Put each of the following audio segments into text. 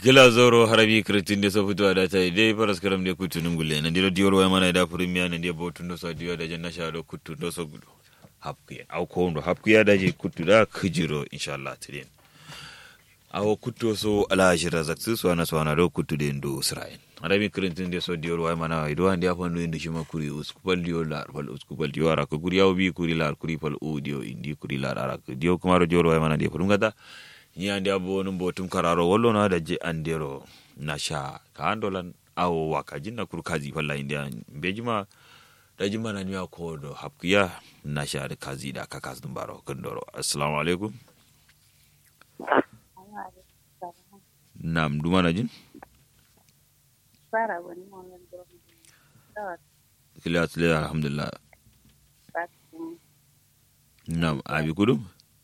gila zoro harabi kritin de so futu ada tai de paras karam de kutu nungulle na diro dior wa mana da premier na de botu ndo so dio da janna sha do kutu ndo so gudu hapkuya au ko ndo hapkuya da je kutu da kujiro inshallah tidin awo kutto so ala shira zaksu so ana so ana do kutu de ndo israel harabi kritin de so dior wa mana ido andi afan do indi shima kuri uskupal dio lar fal uskupal dio ara ko guri yaw bi kuri lar kuri fal o dio indi kuri lar ara ko dio kumaro dior wa mana de fulum gata ni ande abo num botum kararo wollo na da je andero na sha ka andolan awo waka jinna kur kazi falla india bejima da jima na niya ko do hapkiya na sha da kazi da ka kazdun baro kandoro assalamu alaikum nam duma na jin fara wani wannan domin kila tsile alhamdulillah nam abi kudum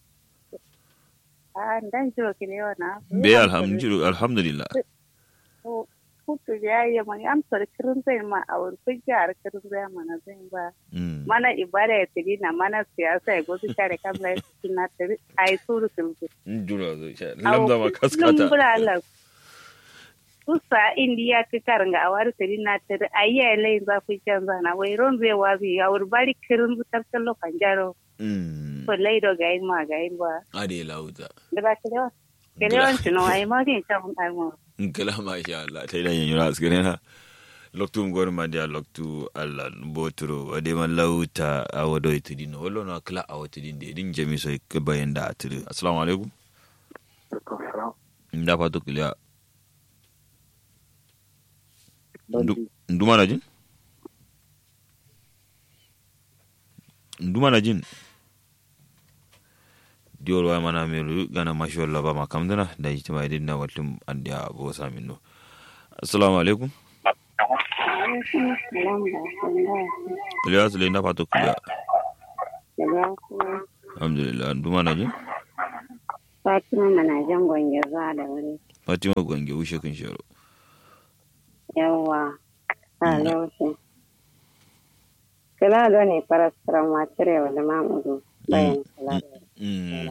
a dan jiro kile wana be alhamdulillah alhamdulillah hutu ya yi mani amsar kirin zai ma a wani kujiyar kirin zai mana zai ba Mm. mana ibada ya tiri na mana siyasa ya gozu share kamla ya tiri na tiri a yi suru tulbu Jura zo sha lamda ma kaskata lumbura la kusa indiya ka karanga a wari tiri na tiri a yi ya lai za ku canza na wai ron zai wazi ya wuri bari kirin zutar kallo kan jaro Mm. ko laido ga yin ma ga yin ba ade lauta da ba kilewa kilewan tuno a yi ma din can almo kala masha Allah ta idan yanyura askare na loktu ngor ma dia loktu Allah boturo ade man lauta a wado itidi no wallo na kala a wati din de din jami so ke bayan da atiri assalamu alaikum nda fatu kiliya Ndu- nduma na jin nduma na jin diol wa mana meru gana mashi walla ba ma kamdana da yi ma idin na watlum an da bo samin no assalamu alaikum kiliya sule na fatu kiliya alhamdulillah nduma na jin Fatima mana jan gwange zuwa da wuri. fatima gwange ushe kun shero Yawwa, a lokacin. Kila da ne farastaran wacire wa da mamudu bayan kula da mm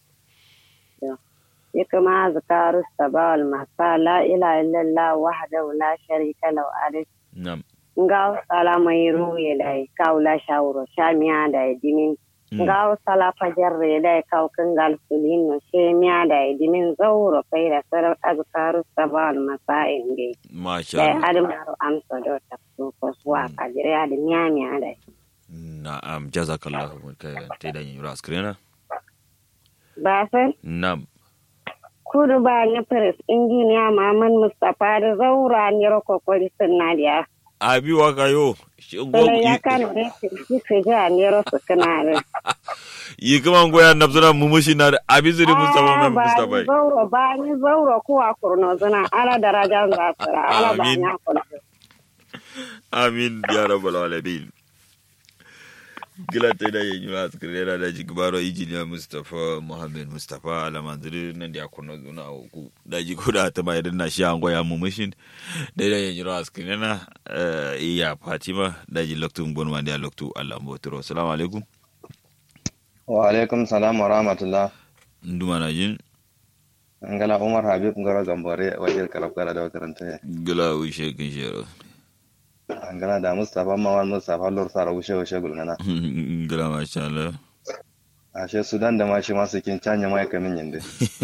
ya kama zikaru sabawal masa la ila illallah wahdahu la sharika lahu alif nam ngaw sala mai ruye dai kaula shawro shamiya da dimin ngaw sala fajarre dai kaw kangal sulin no shemiya da dimin zawro kai da sar azkaru sabawal masa inde masha dai Allah adam aro amso do ta ko suwa kajire da miya dai na'am jazakallahu kai ta idan yanyura askare na ba sai nam kudu ba ni pres injiniya maman mustapha da zaura ni roko kori sunna dia abi waka yo Sala ya kan da ki se ja ni ro su kana da yi kuma goya nafsuna mumushi na da abi zuri mustafa mai mustafa ni zauro ba ni zauro ko a kurno zuna ala daraja za tsara ala ba Amin. nya kurno amin ya rabbal alamin gila ta da yin yura askare na da jigbaro injiniya mustafa muhammad mustafa alamandiri nan da ya kuno zuna uku da ji kuda ta mai na shi an goya mumushin da da yin yura askare na eh, iya fatima da ji loktu bon ma da loktu allah mbotoro assalamu alaikum wa alaikum salam wa rahmatullah nduma na jin ngala umar habib ngoro gambore wajir karab kala da karanta gila wishe kin shero ngala da mustafa mawan mustafa lor sara wushe wushe gulngana gila masha Allah ashe sudan da ma shi masu kin canya mai kamin yinde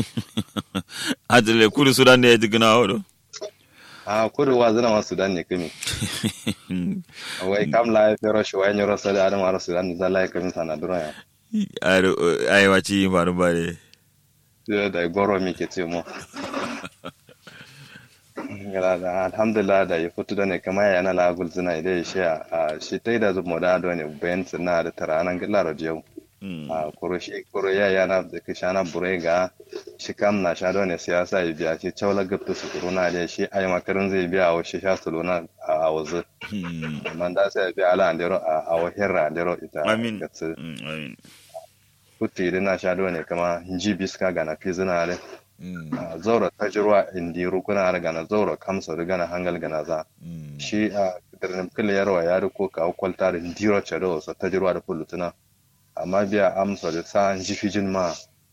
Adile kuri sudan da ya ji gina wado. a kudu wa zina ma sudan ne kami wai kam la ya fero shi wai nyoro sala adam ara sudan da la ya kamin sana dura ya Ai waci yin faru ba ne. Sai da goro mi ke ce mo ngala da alhamdulillah da ya fito da ne kama ya na la gulzina idai shi a shi tai da zumo da do ne bayan tsina da taranan gilla radio a kuro shi kuro ya yana da kishana burega shi kam na sha ne siyasa ya biya shi chaula gabta su kuro na da shi ai makarin zai biya wa shi sha suluna a wazu man da sai ya biya ala andero a a wahirra andero ita Amin. gatsu Amin. kutti idan na sha ne kama ji biska ga na fizina ne a zaura tajirwa indi rukuna ga na zaura kamsa riga na hangal ga na za shi a dirnim kila yarwa ya riko ka kwalta da ndiro chado sa tajirwa da fulutuna amma biya amsa da sa an ji fijin ma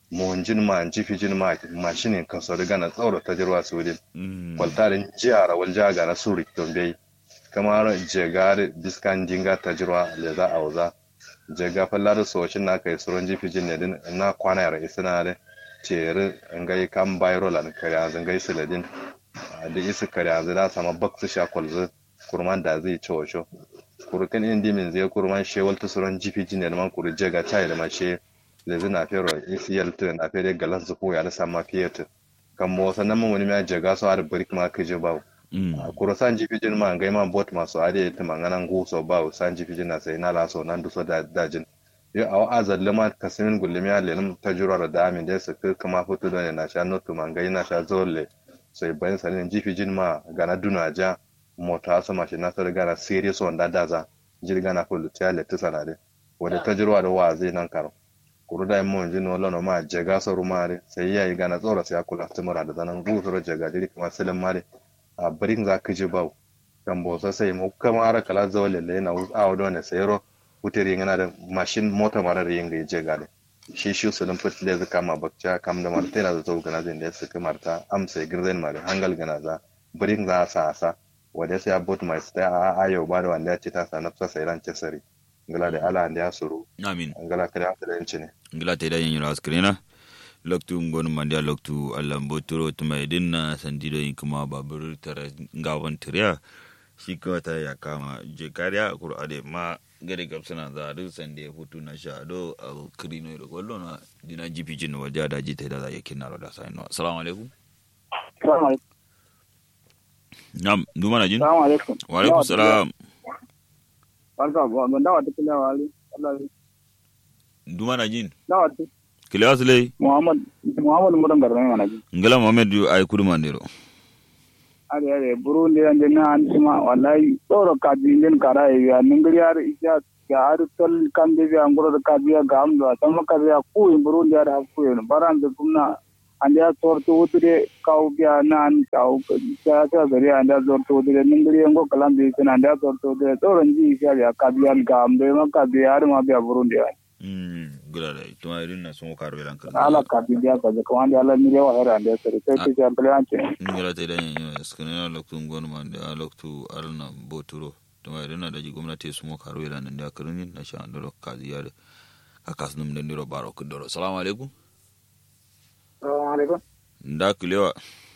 monjin ma jifijin ma mashinin kaso riga na tsoro ta jirwa su din kwaltarin jiyara wal jaga na suri don bai kamar jegar biskan jinga ta jirwa le za a wuza jega fallar soshin na kai suron jifijin ne din na kwana yara isina da ceri ngai kan bayro lan kariya zangai siladin da isi kariya zai sama baksu sha kwalzu kurman da zai ci wacho kurukan indi min zai kurman shewal ta suron jifijin ne man kuru jega chai da mashe lezi na fero ACL to na fere galas zuko ya da sama fiyatu kan mo sanan mun wani ma jaga so ar brick ma kije ba kuro san jifi jin ma ngai ma bot ma so ade ta mangana ngu so ba san jifi jin na sai na la so nan du so da dajin yo aw azal ma kasimin gullumi ya lelim tajura da amin da su kuma fito da na sha notu ma ngai na sha zolle sai bayan sanin jifi jin ma gana duna ja mota sama shi na sa gana serious wanda daza jirga na kullu ta le tsana de wanda tajirwa da wa zai nan karo kuruda mo jino lono ma jega so rumare sai yayi gana tsora sai akula tumura da zanan gusuro jega diri kuma silin mare a birin za ka ji bau kan bo sai mu kama ara kala zawale le na a wado ne sayro uteri yana da mashin mota mara da yin ga jega da shi shi su dan fitle zaka ma bakca kam da marta da zo gana zin da suka marta amsa girzen mare hangal gana za birin za sa sa wanda sai abot mai sai a ayo ba da wanda ya ce ta sa nafsa sai ran cesari ngala da ala da ya suru amin ngala kada ta da yanci ne ngila te da yin ras krena loktu ngon mandia loktu alambo turo tuma idin na sandido yin kuma babur tara ngawan tiriya shi kawai ta ya kama je kariya kur ade ma gare gabsana za a sande hutu na sha do a krino da kwallo na dina jipi jin waje da ji ta da za ya kinna da sai no assalamu alaikum nam duma na jin Assalamu alaikum. wa alaikum salam Barka ba ban dawa ta kila wali. Allah duma na jin dawa ta kile wasle Muhammad Muhammad mudan garna mana ji. ngala muhammad ay kudu mandero Are are Burundi an dinna an sima wallahi tsoro ka din kara ya ningri yar isya ya har tol kan de ya ngoro ka biya gam da sama ka biya ku in Burundi yar ha ku in baran de kumna an ya tor to utre kau biya nan kau ya ta gari an ya tor to utre ningri ngo kalam bi kan an ya tor to utre tsoro ji isya ya ka biya gam de ma ka biya har ma biya Burundi yar. mm gula da tuma irin na sun karo yalan kan ala kabidia kaza kawandi ala mire wa hera ande sere sai ki jamble anche ngala te dan yin skana loktu ngon man da loktu alna boturo tuma irin na da ji gwamnati sun karo yalan da karin na sha andoro kaziya da kakas num da ndiro baro kudoro assalamu alaikum assalamu alaikum nda kulewa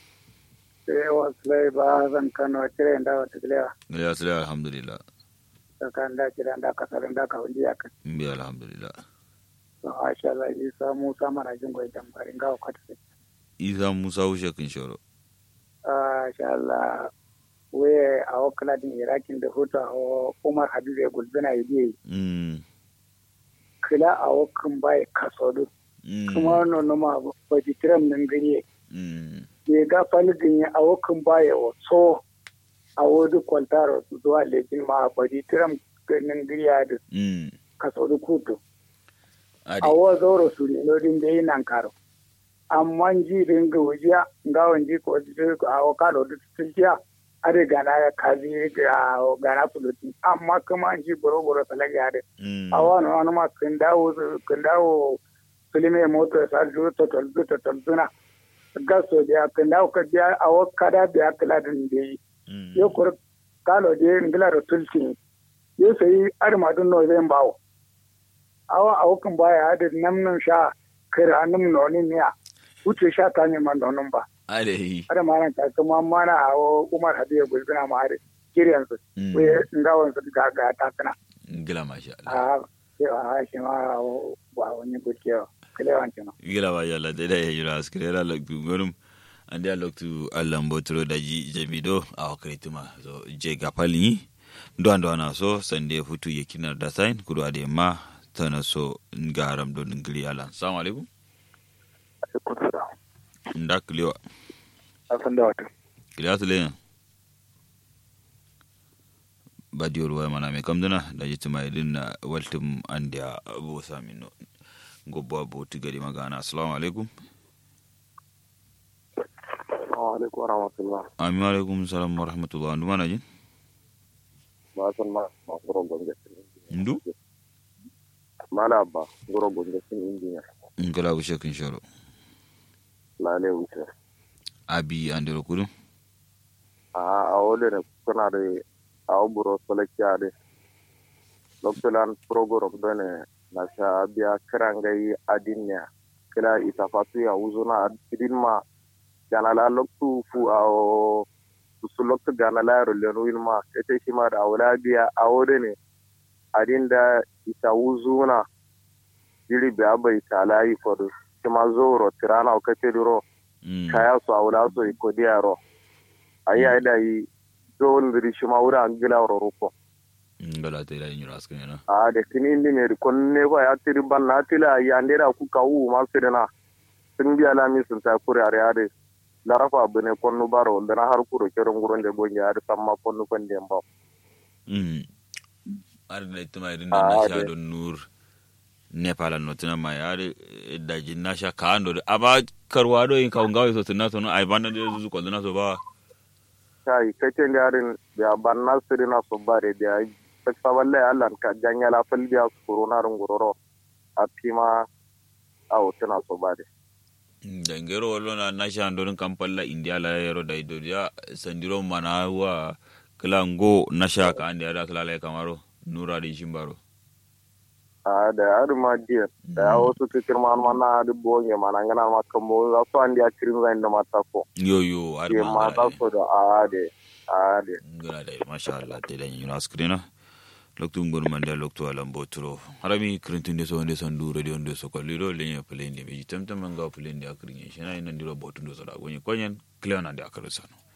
sai waslai ba zan kano kire nda wata kilewa ngala sala alhamdulillah kan da kira nda kasar nda ka wandi aka mbi alhamdulillah to masha Allah yi samu sama na jin goyi tambarin ga kwata sai isa musa ushe kin shoro masha Allah we a wakala din irakin da hutu a Umar Habibu ya gulbina yi mm kila a wakan bai kasodu kuma nono ma ba jitiram nan gari mm ya ga falgin a wakan bai o so a wodi kwaltaro zuwa lekin ma ba jitiram nan gari ya da mm kasodu kutu ade a wa zoro su ne lodin da yi nan karo amma ji ringa wujiya ga wanji ko a wakalo da tulkiya are gana ya kazi ga gana suluti amma kuma ji boro boro talaga ya da mm a wani wani ma kan dawo kan dawo filime moto ya sa duro to tol to tol tuna gaso da kan dawo ka biya a wakada biya kala din da yi mm yo kur kalo de ngila ro tulki yo sai arma dun no zai bawo awa a wakan baya da namnan sha kira annum noni miya wuce sha ta ne man nonon ba ade ada mana ta kuma mana a Umar Hadiya gulbina ma are kiryan su Mm. we ngawan su ga ga ta kana ngila masha Allah a sai a shi ma wa wani gurkiyo kale wancan gila ba yalla da da yira askere la loktu gonum ande a loktu allan botoro daji jamido a wakrituma so je gapali ndo ando ana so sande futu yekinar da sign kudu ade ma tana so ngaram do ngili alan assalamu alaikum nda kliwa asan da wato kliwa tule badiyor wa mana me kamdana daji tuma idin na waltum ande a abu samino gobbo abu tigari magana assalamu alaikum alaikum wa rahmatullah amin alaikum salam wa rahmatullah ndu mana jin ba san ma ma goro gonga ndu mala ba goro gonga sin injiniya ngala ushe kin shoro lale wuce abi andiro kudu a a wole ne kuna da a buro solekya de loktolan program done na sha biya kirangai adinya kila ita fatu ya uzuna adin ma gana la loktu fu a o su loktu gana la ro le no ma ete shi ma da awla biya a wole ne adin da ita uzuna jiri biya bai talayi fodo shi ma zoro tirana o kace duro kaya su awla so iko diaro ayi ayi da yi dole ndiri shi ma wura an gila wuro ruko ngala te la nyura askene na a da kini indi ne kon ne ko ya tiri ban na tila ya ndera ku ka wu ma sirena sun biya la mi sun ta kure are ade la rafa bune kon nu baro da na har kuro keron guron de gonja ade samma kon nu kon de mba mm ar na ituma irin Ah, na sha de. don nur nepal no tina ma yare da jin na sha ka ando aba karwa do in ka ngawe so tina so no ai banda de zuzu ko na so ba kai kace ngarin ya ban na sirena so bare da ta saballe Allah ka janya la fal biya su corona run guroro a pima a tana so bare da ngero wallo na na sha ando kan palla india la yero da ido ya sandiro mana wa klango na sha ka ande da kala la kamaro nura di shimbaro a da yaro ma jiya da ya wasu kikir ma mana da bonye mana ngana ma kambo za su andi a kirin zai da mata ko yo yo ar ke ma mata so da a de a de ngala da masha Allah te da nyuna skrina loktu ngor man da loktu alam botro harami krintin de so nde sandu radio nde so ko liro lenya plende be tamtam nga plende akrinye shina ina ndiro botu ndo so da gonye konyen kleona de akarsano